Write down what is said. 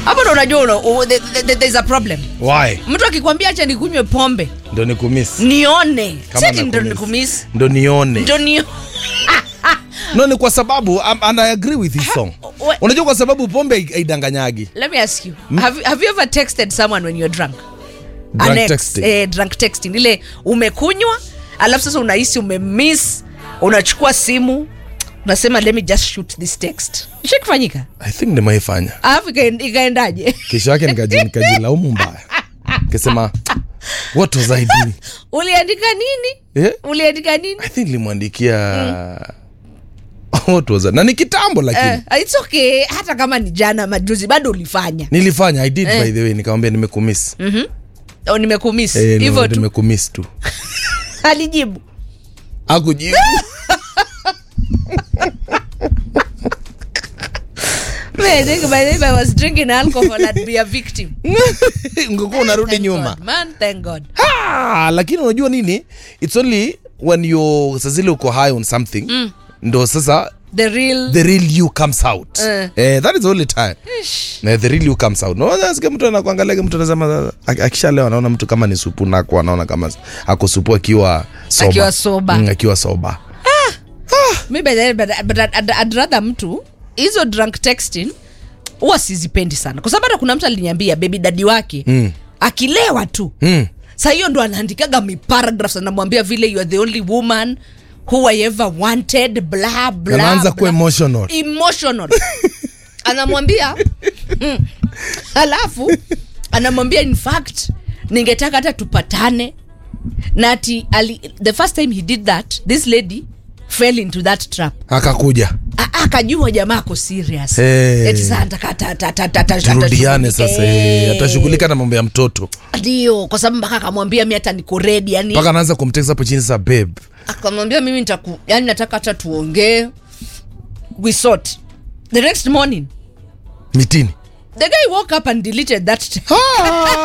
hapo ndo unajua una, u- the- the- the- there's a problem why mtu akikwambia acha nikunywe pombe ndo nikumiss nione Kama seti ndo nakumiss. nikumiss ndo nione ndo ni no ni kwa sababu um, and I agree with his song What? unajua kwa sababu pombe hai- haidanganyagi let me ask you have, have you ever texted someone when you're drunk Drunk An ex, texting. eh, drunk texting ile umekunywa alafu sasa unahisi umemiss unachukua simu unasema let me just shoot this text ishakifanyika i think nimeifanya alafu ikaen- ikaendaje kesho yake nikaji- nikajilaumu mbaya kisema what was i doing uliandika nini yeah? uliandika nini i think nilimwandikia what was I? na ni kitambo lakini Eh, it's okay hata kama ni jana majuzi bado ulifanya nilifanya i did Eh. by the way nikamwambia nimekumiss oh, nimekumiss Eh, hivyo no, tu nimekumiss tu alijibu akujibu Man, I think by the time I was drinking alcohol I'd be a victim ungekuwa unarudi Thank nyuma God, man thank God ah, lakini unajua nini its only when you sazile uko high on something mm. ndo sasa the real the real you comes out Eh. eh, that is the only time Ish. na the real you comes out no nasikia mtu anakuangalia mtu anasema ak- akishalewa anaona mtu kama ni supu nako anaona kama ako supu akiwa soba Akiwa soba. mm, akiwa soba mi by the way, but, but I'd, I'd, I'd rather mtu hizo drunk texting huwa sizipendi sana kwa sababu hata kuna mtu aliniambia bebi dadi wake mm. akilewa tu mm. sa hiyo ndo anaandikaga miparagraphs anamwambia vile you are the only woman who I ever wanted bla bla anaanza kuwa bla. emotional emotional anamwambia mm, alafu anamwambia in fact ningetaka hata tupatane na ati ali, the first time he did that this lady fell into that trap akakuja A- akajua jamaa ako serious Eh. Eti sasa ataka- ata- ata- ata- ata- ata- turudiane atashughulika. sasa eh, Eh. atashughulika na mambo ya mtoto ndio kwa sababu mpaka akamwambia mi hata niko redi yani mpaka anaanza kumtext hapo chini sasa babe akamwambia mimi nitaku yani nataka hata tuongee we sort the next morning mitini the guy woke up and deleted that Ah.